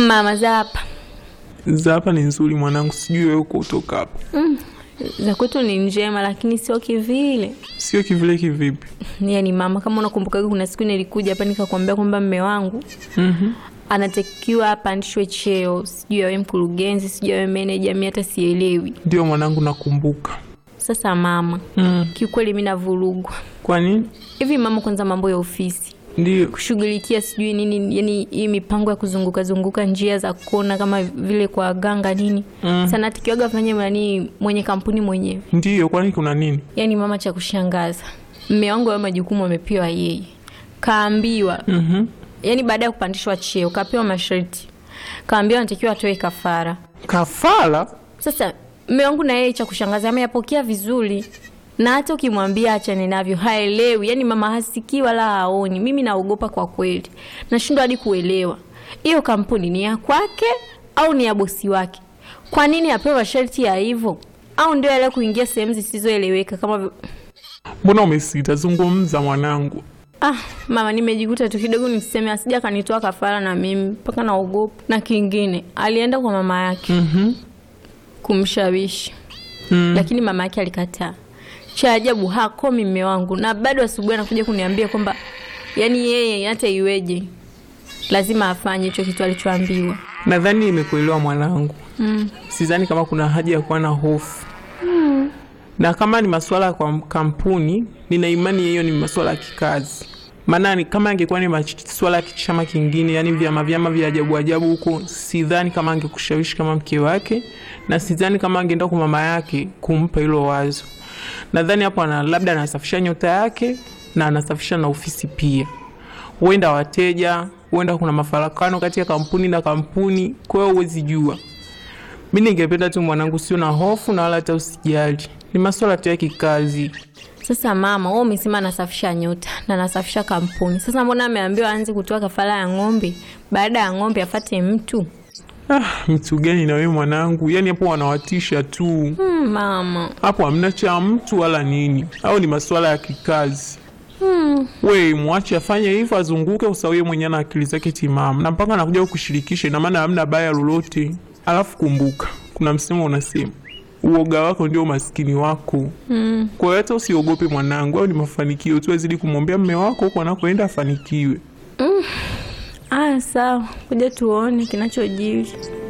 Mama za hapa za hapa ni nzuri mwanangu, sijui wewe uko utoka hapa. za kwetu ni njema, lakini sio kivile. Sio kivile kivipi? Yani mama, kama unakumbuka, kuna siku nilikuja hapa nikakwambia kwamba mme wangu Mhm. anatakiwa apandishwe cheo, sijui awe mkurugenzi, sijui awe meneja, mi hata sielewi. Ndio mwanangu, nakumbuka. Sasa mama, Mm. kiukweli mi navurugwa Kwa nini? hivi mama. Kwanza mambo ya ofisi Ndio. kushughulikia sijui nini, yani hii mipango ya kuzunguka zunguka njia za kona kama vile kwa ganga nini Mm. sana tikiwaga fanye nani mwenye kampuni mwenyewe. Ndio, kwani kuna nini? Yani mama, cha kushangaza mme wangu ayo majukumu amepewa yeye, kaambiwa Mhm. yani baada ya kupandishwa cheo kapewa masharti, kaambiwa anatakiwa atoe kafara. Kafara? Sasa mme wangu na yeye, cha kushangaza ameyapokea vizuri, na hata ukimwambia achane navyo haelewi. Yani mama hasikii wala haoni. Mimi naogopa kwa kweli, nashindwa hadi kuelewa hiyo kampuni ni ya kwake au ni ya bosi wake. Kwa nini apewe masharti ya hivyo? Au ndio yale kuingia sehemu zisizoeleweka kama vi- Mbona umesita? Zungumza mwanangu. Ah, mama, nimejikuta tu kidogo niseme asija kanitoa kafara na mimi mpaka naogopa. Na kingine, alienda kwa mama yake Mhm. kumshawishi Mm. lakini mama yake alikataa. Cha ajabu hakomi mme wangu, na bado asubuhi anakuja kuniambia kwamba yani yeye hata iweje lazima afanye hicho kitu alichoambiwa. Nadhani nimekuelewa mwanangu. Mm. Sidhani kama kuna haja ya kuwa na hofu. Na kama ni masuala kwa kampuni, nina imani hiyo ni masuala ya kikazi. Maana ni- kama angekuwa ni masuala ya kichama kingine, yani vyama vyama vya ajabu ajabu huko, sidhani kama angekushawishi kama mke wake, na sidhani kama angeenda kwa mama yake kumpa hilo wazo. Nadhani hapo ana labda anasafisha nyota yake na anasafisha na ofisi pia. Huenda wateja, huenda kuna mafarakano kati ya kampuni na kampuni, kwa hiyo huwezi jua. Mi ningependa tu mwanangu, sio na hofu na wala hata usijali, ni masuala tu ya kikazi. Sasa mama, wewe umesema anasafisha nyota na anasafisha kampuni. Sasa mbona ameambiwa aanze kutoa kafara ya ng'ombe, baada ya ng'ombe afate mtu? Ah, mtu gani na wewe mwanangu? Yani hapo wanawatisha tu, Hmm, mama. hapo hamna cha mtu wala nini, au ni masuala ya kikazi. We mwache afanye hivyo, azunguke usawie mwenyewe na akili zake timamu, na mpaka anakuja kukushirikisha, ina maana hamna baya lolote. Alafu kumbuka, kuna msemo unasema uoga wako ndio umaskini wako. Hmm. Kwa hiyo hata usiogope mwanangu, au ni mafanikio tu, azidi kumwombea mme wako huko anakoenda afanikiwe. Ah, sawa, kuja tuone kinachojiri.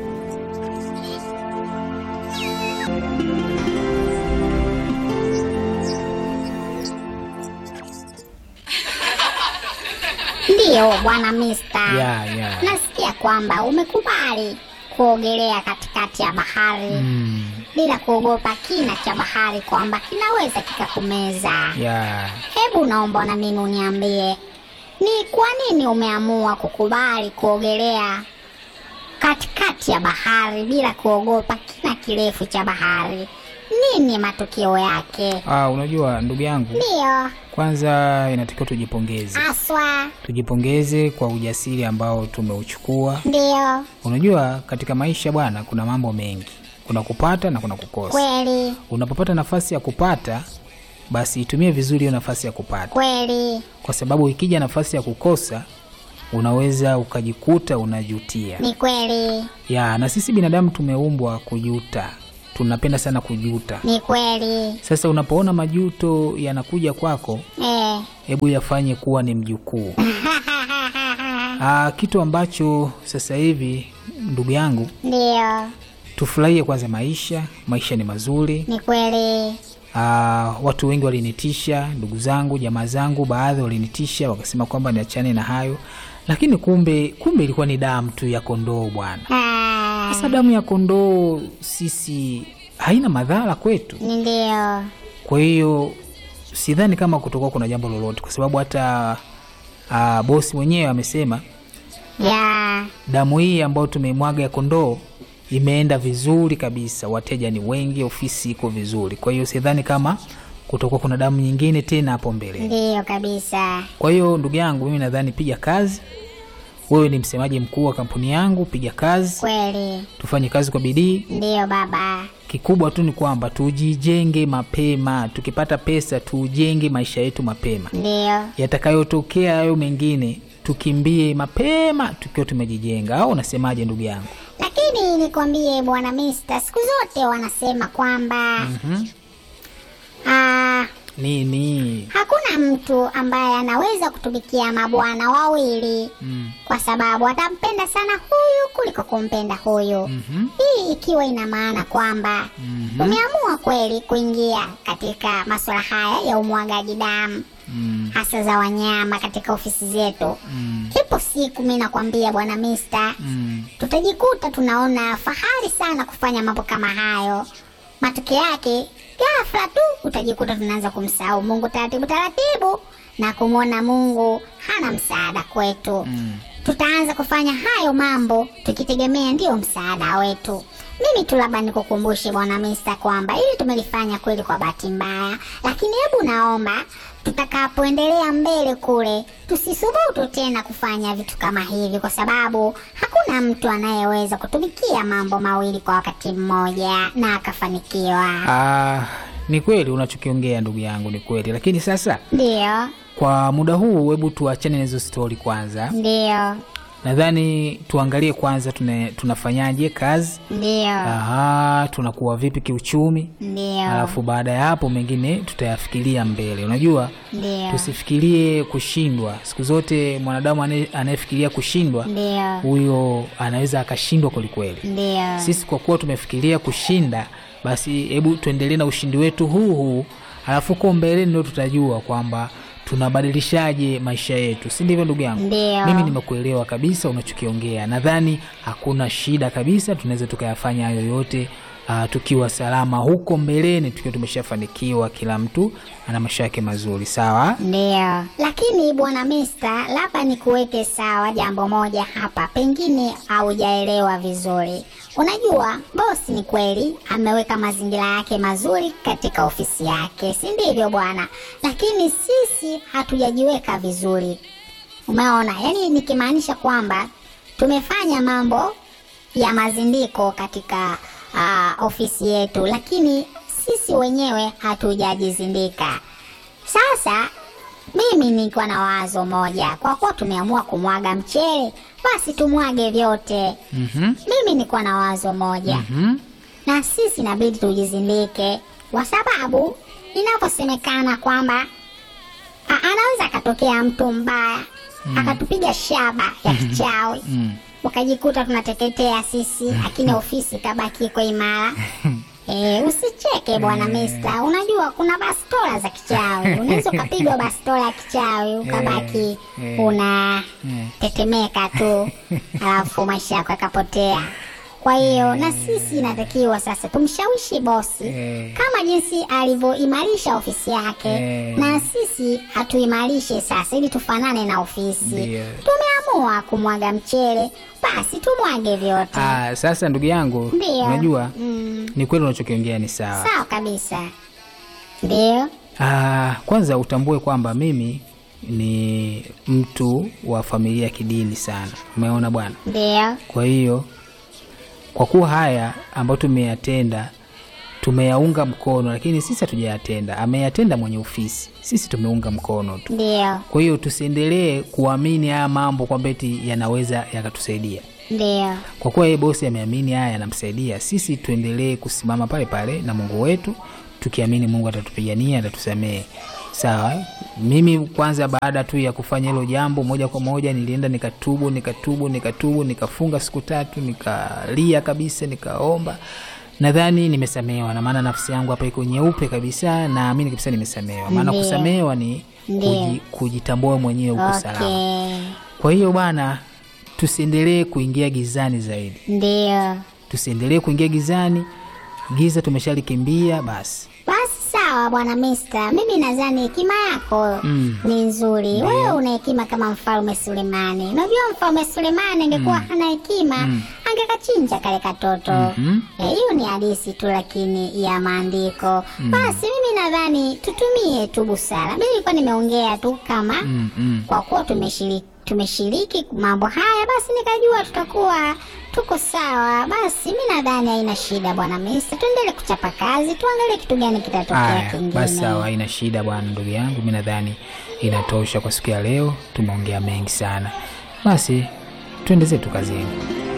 Ndiyo bwana Mister, ya ya nasikia kwamba umekubali kuogelea katikati ya bahari Mm, bila kuogopa kina cha bahari kwamba kinaweza kikakumeza. ya Hebu naomba na mimi uniambie, ni kwa nini umeamua kukubali kuogelea katikati ya bahari bila kuogopa kina kirefu cha bahari? Nini matukio yake? ah, unajua ndugu yangu, Ndiyo kwanza inatakiwa tujipongeze, aswa, tujipongeze kwa ujasiri ambao tumeuchukua. ndiyo Unajua katika maisha bwana, kuna mambo mengi, kuna kupata na kuna kukosa. kweli Unapopata nafasi ya kupata, basi itumie vizuri hiyo nafasi ya kupata, kweli, kwa sababu ikija nafasi ya kukosa, unaweza ukajikuta unajutia. ni kweli, Ya, na sisi binadamu tumeumbwa kujuta, tunapenda sana kujuta. ni kweli Sasa unapoona majuto yanakuja kwako, eh. hebu yafanye kuwa ni mjukuu. Aa, kitu ambacho sasa hivi ndugu yangu, Ndiyo, tufurahie kwanza maisha. Maisha ni mazuri. ni kweli, Aa, watu wengi walinitisha, ndugu zangu, jamaa zangu, baadhi walinitisha wakasema kwamba niachane na hayo, lakini kumbe kumbe ilikuwa ni damu tu ya kondoo bwana. Ah, Sasa damu ya kondoo sisi haina madhara kwetu. ni ndiyo, Kwa hiyo sidhani kama kutokuwa kuna jambo lolote, kwa sababu hata uh, bosi mwenyewe amesema ya damu hii ambayo tumeimwaga ya kondoo imeenda vizuri kabisa, wateja ni wengi, ofisi iko vizuri. Kwa hiyo sidhani kama kutokuwa kuna damu nyingine tena hapo mbele. ndiyo kabisa, Kwa hiyo ndugu yangu, mimi nadhani piga kazi. Wewe ni msemaji mkuu wa kampuni yangu, piga kazi, kweli, tufanye kazi kwa bidii. ndiyo baba, Kikubwa tu ni kwamba tujijenge mapema, tukipata pesa tujenge maisha yetu mapema. ndiyo, Yatakayotokea hayo mengine tukimbie mapema tukiwa tumejijenga au unasemaje ndugu yangu lakini nikwambie bwana Mister, siku zote wanasema kwamba ah, nini hakuna mtu ambaye anaweza kutumikia mabwana wawili mm. kwa sababu atampenda sana huyu kuliko kumpenda huyu Mhm. hii ikiwa ina maana kwamba umeamua kweli kuingia katika masuala haya ya umwagaji damu Mm. hasa za wanyama katika ofisi zetu Mm. ipo siku mi nakwambia bwana Mister, Mm. tutajikuta tunaona fahari sana kufanya mambo kama hayo matokeo yake ghafla tu utajikuta tunaanza kumsahau mungu taratibu taratibu na kumwona mungu hana msaada kwetu Mm. tutaanza kufanya hayo mambo tukitegemea ndiyo msaada wetu mimi tu labda nikukumbushe bwana mista kwamba ili tumelifanya kweli kwa bahati mbaya lakini hebu naomba tutakapoendelea mbele kule tusisubutu tena kufanya vitu kama hivi kwa sababu hakuna mtu anayeweza kutumikia mambo mawili kwa wakati mmoja na akafanikiwa Ah, ni kweli unachokiongea ndugu yangu ni kweli lakini sasa ndiyo kwa muda huu hebu tuachane na hizo stori kwanza ndiyo nadhani tuangalie kwanza tuna, tunafanyaje kazi ndiyo Aha, tunakuwa vipi kiuchumi ndiyo alafu baada ya hapo mengine tutayafikiria mbele unajua ndiyo tusifikirie kushindwa siku zote mwanadamu anaye- anayefikiria kushindwa ndiyo huyo anaweza akashindwa kwelikweli ndiyo sisi kwa kuwa tumefikiria kushinda basi hebu tuendelee na ushindi wetu huu huu alafu huko mbeleni ndio tutajua kwamba tunabadilishaje maisha yetu si ndivyo ndugu yangu Ndiyo. mimi nimekuelewa kabisa unachokiongea nadhani hakuna shida kabisa tunaweza tukayafanya hayo yote uh, tukiwa salama huko mbeleni tukiwa tumeshafanikiwa kila mtu ana maisha yake mazuri sawa Ndiyo, lakini bwana Mista, labda nikuweke sawa jambo moja hapa, pengine haujaelewa vizuri. Unajua, bosi ni kweli ameweka mazingira yake mazuri katika ofisi yake, si ndivyo bwana? Lakini sisi hatujajiweka vizuri. Umeona, yaani nikimaanisha kwamba tumefanya mambo ya mazindiko katika uh, ofisi yetu, lakini sisi wenyewe hatujajizindika. Sasa mimi nilikuwa na wazo moja, kwa kuwa tumeamua kumwaga mchele, basi tumwage vyote. mm-hmm. Mimi nilikuwa na wazo moja Mm-hmm. na sisi inabidi tujizindike, kwa sababu inaposemekana kwamba a- anaweza akatokea mtu mbaya akatupiga shaba ya kichawi Mm. ukajikuta tunateketea sisi, lakini ofisi kabaki iko imara. E, usicheke bwana Mista, unajua kuna bastola za kichawi, unaweza ukapigwa bastola ya kichawi ukabaki eh. una Eh. tetemeka tu, alafu maisha yako yakapotea. Kwa hiyo na sisi inatakiwa sasa tumshawishi bosi Eh. kama jinsi alivyoimarisha ofisi yake Eh. na sisi hatuimarishe sasa ili tufanane na ofisi. Ndio. Tumeamua kumwaga mchele, basi tumwage vyote. Ah, sasa ndugu yangu Ndio. unajua Mm, ni kweli unachokiongea ni sawa sawa kabisa. Ndio. Ah, kwanza utambue kwamba mimi ni mtu wa familia ya kidini sana umeona bwana Ndio. kwa hiyo kwa kuwa haya ambayo tumeyatenda tumeyaunga mkono lakini sisi hatujayatenda ameyatenda mwenye ofisi sisi tumeunga mkono tu Ndio. kwa hiyo tusiendelee kuamini haya mambo kwamba eti yanaweza yakatusaidia Ndio. kwa kuwa yeye bosi ameamini haya yanamsaidia sisi tuendelee kusimama pale pale na mungu wetu tukiamini mungu atatupigania atatusamehe sawa eh? mimi kwanza baada tu ya kufanya hilo jambo moja kwa moja nilienda nikatubu nikatubu nikatubu nikafunga siku tatu nikalia kabisa nikaomba nadhani nimesamehewa na maana nafsi yangu hapa iko nyeupe kabisa naamini kabisa nimesamehewa maana Ndiyo. kusamehewa ni Ndiyo. kuji, kujitambua mwenyewe uko salama Okay. kwa hiyo bwana tusiendelee kuingia gizani zaidi Ndio. tusiendelee kuingia gizani giza tumeshalikimbia basi Basi sawa bwana Mista, mimi nadhani hekima yako Mm. ni nzuri. Wewe una hekima kama mfalme Sulemani. Unajua mfalme Sulemani angekuwa hana hekima angekachinja kale katoto. Mhm. Eh, Hiyo ni hadisi tu, lakini ya maandiko. Basi mimi nadhani tutumie tu busara. Mimi nilikuwa nimeongea tu kama mm, mm. kwa kuwa tumeshiriki tumeshiriki mambo haya, basi nikajua tutakuwa tuko sawa. Basi mi nadhani haina shida bwana Mista, tuendelee kuchapa kazi, tuangalie kitu gani kitatokea Aya, kingine. basi sawa haina shida bwana ndugu yangu mi nadhani inatosha kwa siku ya leo. Tumeongea mengi sana, basi tuende zetu kazini.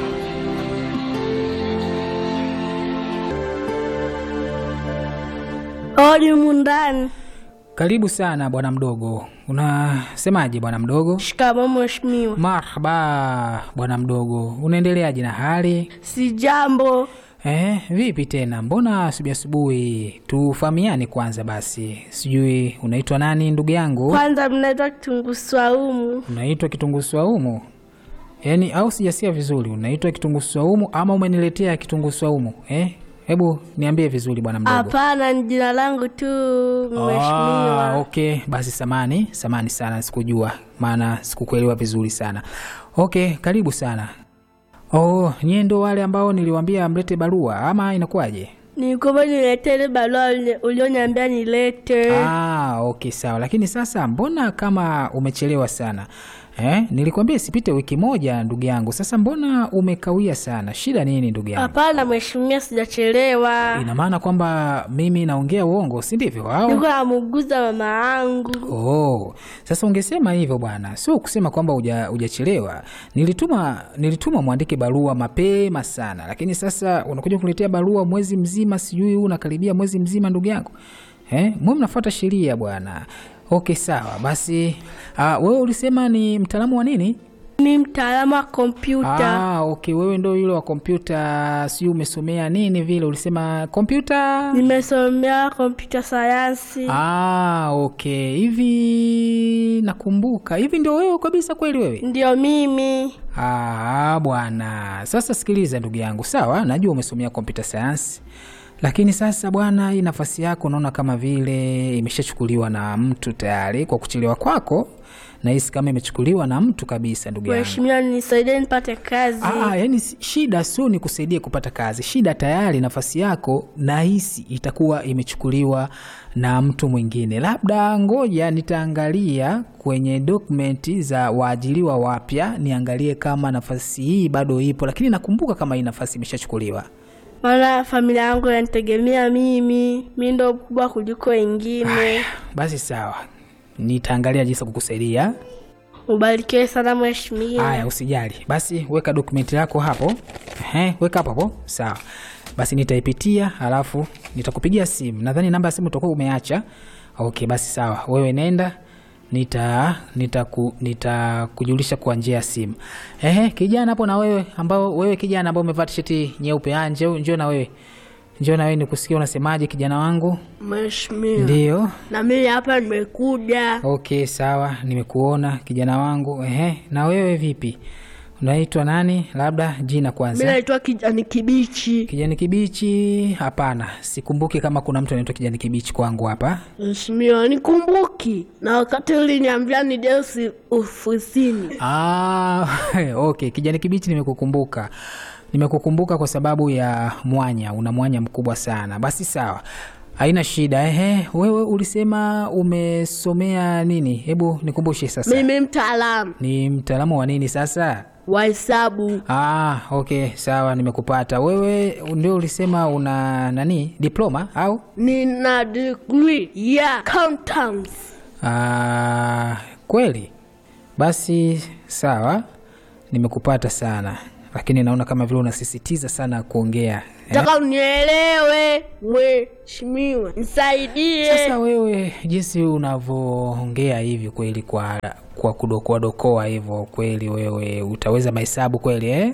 Odi mundani. Karibu sana bwana mdogo. Unasemaje bwana mdogo? Shikamoo mheshimiwa. Marhaba bwana mdogo, unaendeleaje na hali? Si jambo. Eh, vipi tena? Mbona asubuhi asubuhi? Tufahamiane kwanza basi. Sijui unaitwa nani ndugu yangu? Kwanza mnaitwa kitunguu swaumu. Unaitwa kitunguu swaumu? Yaani au sijasikia vizuri, unaitwa kitunguu swaumu ama umeniletea kitunguu swaumu? Eh? Hebu niambie vizuri bwana mdogo. Hapana, ni jina langu tu Ah, mheshimiwa. okay, basi samani, samani sana sikujua, maana sikukuelewa vizuri sana. Okay, karibu sana. Oh, nyie ndo wale ambao niliwaambia mlete barua ama inakuwaje? Nilikuwa niletee ile barua uli- ulioniambia nilete. Ah, okay sawa. Lakini sasa mbona kama umechelewa sana? Eh, nilikwambia sipite wiki moja ndugu yangu. Sasa mbona umekawia sana? Shida nini ndugu yangu? Hapana mheshimiwa, sijachelewa. Ina maana kwamba mimi naongea uongo, si ndivyo? Au? Niko namuguza mama yangu. Oh, sasa ungesema hivyo bwana, sio kusema kwamba huja- hujachelewa. Nilituma nilituma mwandike barua mapema sana, lakini sasa unakuja kuletea barua mwezi mzima, sijui huu unakaribia mwezi mzima, ndugu yangu eh, mwe mnafuata sheria bwana. Okay, sawa basi. Uh, wewe ulisema ni mtaalamu wa nini? Ni mtaalamu wa kompyuta. Ah, okay, wewe ndo yule wa kompyuta, sijui umesomea nini vile, ulisema kompyuta Nimesomea kompyuta sayansi. Ah, okay. Hivi nakumbuka. Hivi ndio wewe kabisa kweli wewe? Ndio mimi. Ah, bwana. Sasa sikiliza ndugu yangu. Sawa, najua umesomea computer science. Lakini sasa bwana, hii nafasi yako naona kama vile imeshachukuliwa na mtu tayari kwa kuchelewa kwako. Nahisi kama imechukuliwa na mtu kabisa ndugu yangu. Mheshimiwa, nisaidie nipate kazi. Ah, yani si- shida sio ni kusaidia kupata kazi. Shida tayari nafasi yako nahisi itakuwa imechukuliwa na mtu mwingine. Labda ngoja nitaangalia kwenye dokumenti za waajiriwa wapya, niangalie kama nafasi hii bado ipo, lakini nakumbuka kama hii nafasi imeshachukuliwa. maana familia yangu yanitegemea mimi. Mi ndo mkubwa kuliko wengine. Basi sawa, nitaangalia jinsi ya kukusaidia. Ubarikiwe sana mheshimiwa. Haya, usijali. Basi weka dokumenti yako hapo. Ehe, weka hapo hapo. Sawa. Basi nitaipitia halafu nitakupigia simu. Nadhani namba ya simu utakuwa umeacha. Okay, basi sawa. Wewe nenda nita nitaku nitakujulisha kwa njia ya simu. Ehe, kijana hapo na wewe ambao wewe kijana ambao umevaa tisheti nyeupe, ah, njoo njoo na wewe. Njoo na wewe nikusikie unasemaje kijana wangu? Mheshimiwa, Ndio. na mimi hapa nimekuja. Okay, sawa, nimekuona kijana wangu. Ehe, na wewe vipi? Unaitwa nani? Labda jina Mi kwanza. naitwa kijani kibichi. Kijani kibichi? Hapana, sikumbuki kama kuna mtu anaitwa kijani kibichi kwangu hapa. Mheshimiwa, nikumbuki na wakati uliniambia nije usi- ofisini. Ah, okay, kijani kibichi nimekukumbuka. Nimekukumbuka kwa sababu ya mwanya, una mwanya mkubwa sana. Basi sawa, haina shida. Ehe, wewe ulisema umesomea nini? Hebu nikumbushe sasa. Mimi mtaalamu Ni mtaalamu wa nini sasa? wa hesabu. Ah, okay, sawa, nimekupata. Wewe ndio ulisema una nani, diploma au? Nina degree ya accountants. Ah, kweli? Basi sawa, nimekupata sana, lakini naona kama vile unasisitiza sana kuongea eh? Nataka unielewe mheshimiwa, nisaidie. Sasa wewe jinsi unavyoongea hivi kweli, kwa kwa kudokoa dokoa hivyo kweli, wewe utaweza mahesabu kweli eh?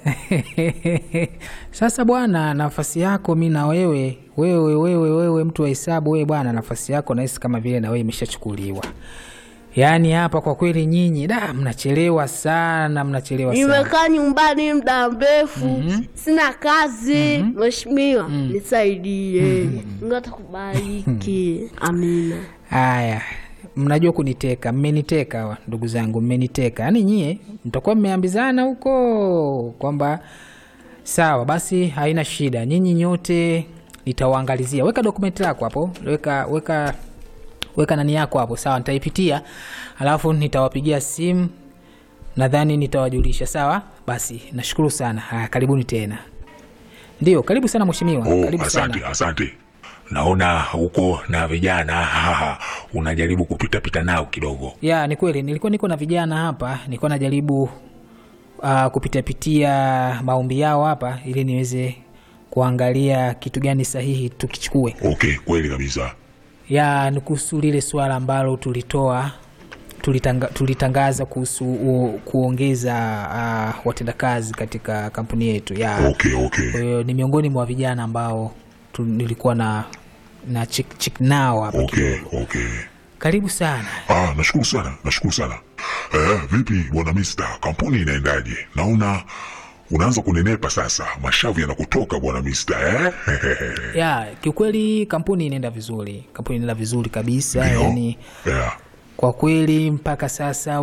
Sasa bwana, nafasi yako mi na wewe wewe wewe wewe mtu wa hesabu wewe bwana, nafasi yako nahisi kama vile na wewe imeshachukuliwa. Yaani hapa kwa kweli nyinyi da, mnachelewa sana, mnachelewa sana. Nimekaa nyumbani muda mrefu, sina kazi. Mheshimiwa, nisaidie. Mungu atakubariki. Amina. Haya, mnajua kuniteka, mmeniteka wa- ndugu zangu, mmeniteka. Yaani nyie mtakuwa mmeambizana huko kwamba sawa, basi haina shida, nyinyi nyote nitawaangalizia. Weka dokumenti lako hapo, weka weka weka nani yako hapo, sawa, nitaipitia alafu nitawapigia simu, nadhani nitawajulisha. Sawa, basi nashukuru sana. Haya, karibuni tena. Ndio, karibu sana mheshimiwa, Oh, karibu sana. asante asante. naona huko na vijana haha, unajaribu kupitapita nao kidogo. ya ni kweli nilikuwa niko na vijana hapa nilikuwa najaribu uh, kupitiapitia maombi yao hapa ili niweze kuangalia kitu gani sahihi tukichukue Okay, kweli kabisa. ya ni kuhusu lile swala ambalo tulitoa tulitanga, tulitangaza kuhusu u, kuongeza uh, watendakazi katika kampuni yetu ya Okay, okay. kwa hiyo ni miongoni mwa vijana ambao tu, nilikuwa na na chik, chik nao hapa Okay, kidogo. okay. karibu sana Ah, nashukuru sana, nashukuru sana. Eh, vipi bwana Mister, kampuni inaendaje? Naona unaanza kunenepa sasa, mashavu yanakutoka bwana Mister eh? ya kiukweli kampuni inaenda vizuri kampuni inaenda vizuri kabisa Ndio. yani yeah. kwa kweli mpaka sasa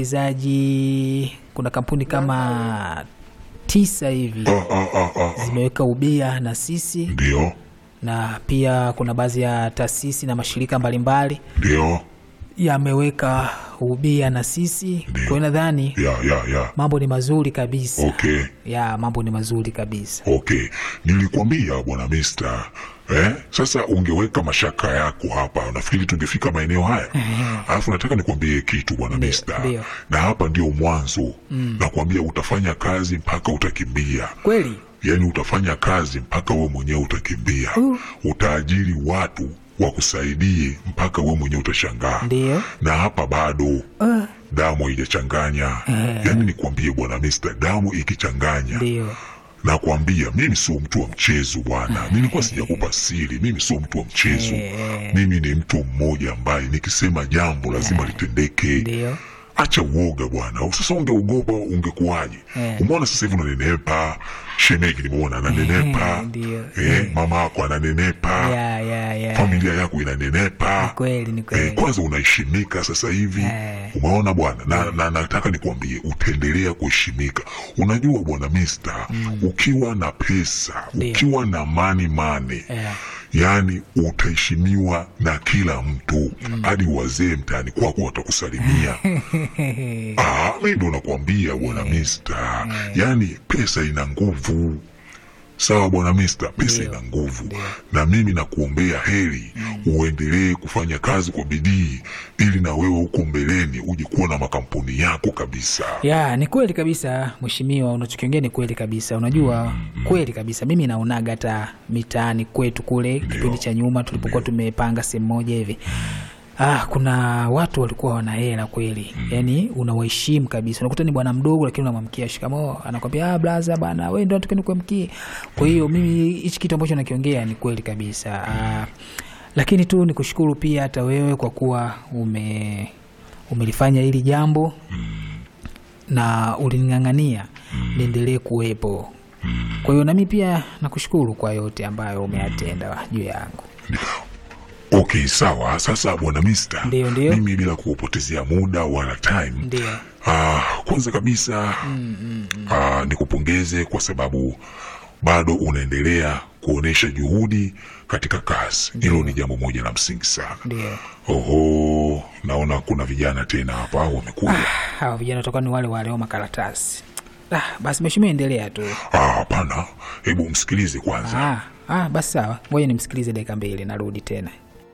wawekezaji kuna kampuni kama tisa hivi ah, ah, ah, ah. zimeweka ubia na sisi Ndio, na pia kuna baadhi ya taasisi na mashirika mbalimbali ndio, yameweka ubia na sisi kwa hiyo nadhani ya, ya, ya. mambo ni mazuri kabisa Okay, ya mambo ni mazuri kabisa okay. Nilikwambia bwana Mister eh? Sasa ungeweka mashaka yako hapa, nafikiri tungefika maeneo haya. Alafu nataka nikwambie kitu bwana Ndio, Mister, ndio. na hapa ndio mwanzo. Nakwambia utafanya kazi mpaka utakimbia. kweli yaani utafanya kazi mpaka we mwenyewe utakimbia utaajiri watu wakusaidie mpaka we mwenyewe utashangaa Ndio. na hapa bado damu haijachanganya yaani nikwambie bwana Mister, damu ikichanganya ndio nakwambia mimi sio mtu wa mchezo bwana nilikuwa sijakupa siri mimi sio mtu wa mchezo mimi ni mtu mmoja ambaye nikisema jambo lazima litendeke ndio acha uoga bwana sasa ungeogopa ungekuwaje Eh. umeona sasa hivi unanenepa shemegi nimeona ananenepa Ndio. eh, mama yako ananenepa ya ya ya familia yako inanenepa Ni kweli ni Eh, kweli kwanza unaheshimika sasa hivi Eh. umeona bwana na, na nataka nikwambie utaendelea kuheshimika unajua bwana Mister ukiwa na pesa Ndio. ukiwa na mani mane Eh. yaani utaheshimiwa na kila mtu hadi wazee mtaani kwako watakusalimia Ah, mi ndo nakwambia bwana Mister, yaani pesa ina nguvu. Sawa bwana Mister, pesa ina nguvu, na mimi nakuombea heri uendelee kufanya kazi kwa bidii, ili na wewe huko mbeleni uje kuwa na makampuni yako kabisa. ya ni kweli kabisa mheshimiwa unachokiongea ni kweli kabisa unajua kweli kabisa mimi naonaga hata mitaani kwetu kule kipindi cha nyuma tulipokuwa tumepanga sehemu moja hivi Ah, kuna watu walikuwa wana hela kweli yaani unawaheshimu kabisa unakuta ni bwana mdogo lakini unamwamkia shikamoo anakwambia ah, blaza bana we ndo tukeni kuamkie kwa hiyo mimi hichi kitu ambacho nakiongea ni kweli kabisa ah, lakini tu ni kushukuru pia hata wewe kwa kuwa ume umelifanya hili jambo na ulining'ang'ania niendelee kuwepo kwa hiyo nami pia nakushukuru kwa yote ambayo umeyatenda juu yangu Okay, sawa. Sasa bwana Mister, Ndio, ndio. mimi bila kuupotezea muda wala time ndio Ah, kwanza kabisa ah, nikupongeze kwa sababu bado unaendelea kuonesha juhudi katika kazi. Hilo ni jambo moja la msingi sana. ndio Oho, naona kuna vijana tena hapa wamekuja. hawa vijana watakuwa ni wale wale wa makaratasi ah, basi mheshimiwa endelea tu Ah, hapana, hebu msikilize kwanza. ah, ah, basi sawa ngoja nimsikilize dakika mbili narudi tena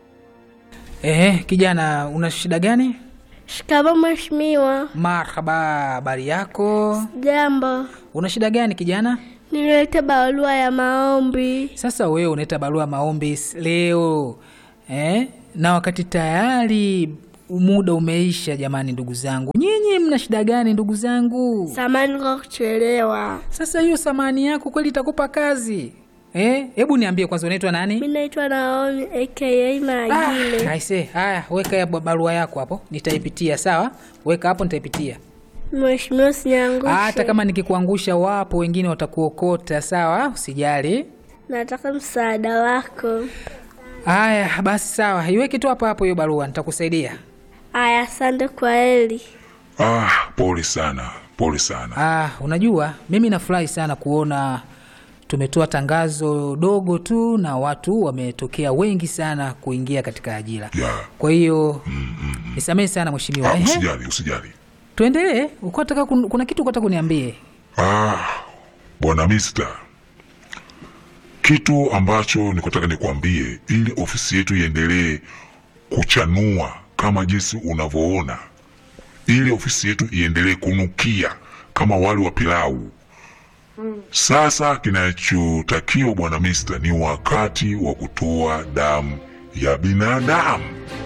Ehe, kijana una shida gani Shikamo mheshimiwa. marhaba habari yako Jambo, una shida gani kijana nilileta barua ya maombi. sasa wewe unaita barua maombi s- leo eh? na wakati tayari muda umeisha jamani ndugu zangu nyinyi mna shida gani ndugu zangu Samani kwa kuchelewa. sasa hiyo samani yako kweli itakupa kazi eh? hebu niambie kwanza unaitwa nani Mi naitwa Naomi aka Magile. Ah, aise haya weka ya ba- barua yako hapo nitaipitia sawa weka hapo nitaipitia Mheshimiwa, usiniangushe. hata kama nikikuangusha wapo wengine watakuokota sawa usijali Nataka msaada wako. haya basi sawa iweke tu hapo hapo hiyo barua nitakusaidia Aya, asante kwa heli. Ah, pole sana, pole sana. Ah, unajua mimi nafurahi sana kuona tumetoa tangazo dogo tu na watu wametokea wengi sana kuingia katika ajira. Yeah. Kwa hiyo nisamehe sana mheshimiwa. Ah, Ehe, usijali, usijali. tuendelee. Ulikuwa unataka kun- kuna kitu ukataka kuniambie? Ah, bwana Mister, kitu ambacho nikotaka nikwambie, ili ofisi yetu iendelee kuchanua kama jinsi unavyoona, ili ofisi yetu iendelee kunukia kama wali wa pilau. Sasa kinachotakiwa bwana Mista ni wakati wa kutoa damu ya binadamu.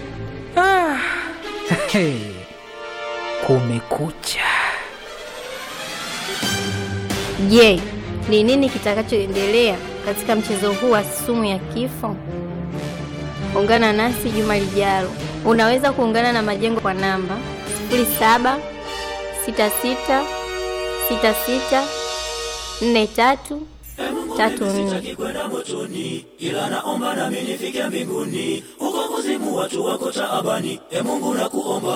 Hey, kumekucha. Je, ni nini kitakachoendelea katika mchezo huu wa sumu ya kifo? Ungana nasi juma lijalo. Unaweza kuungana na Majengo kwa namba 07 66 66 43 34. kwenda motoni, ila naomba nami nifike mbinguni. Huko kuzimu watu wako taabani, e Mungu nakuomba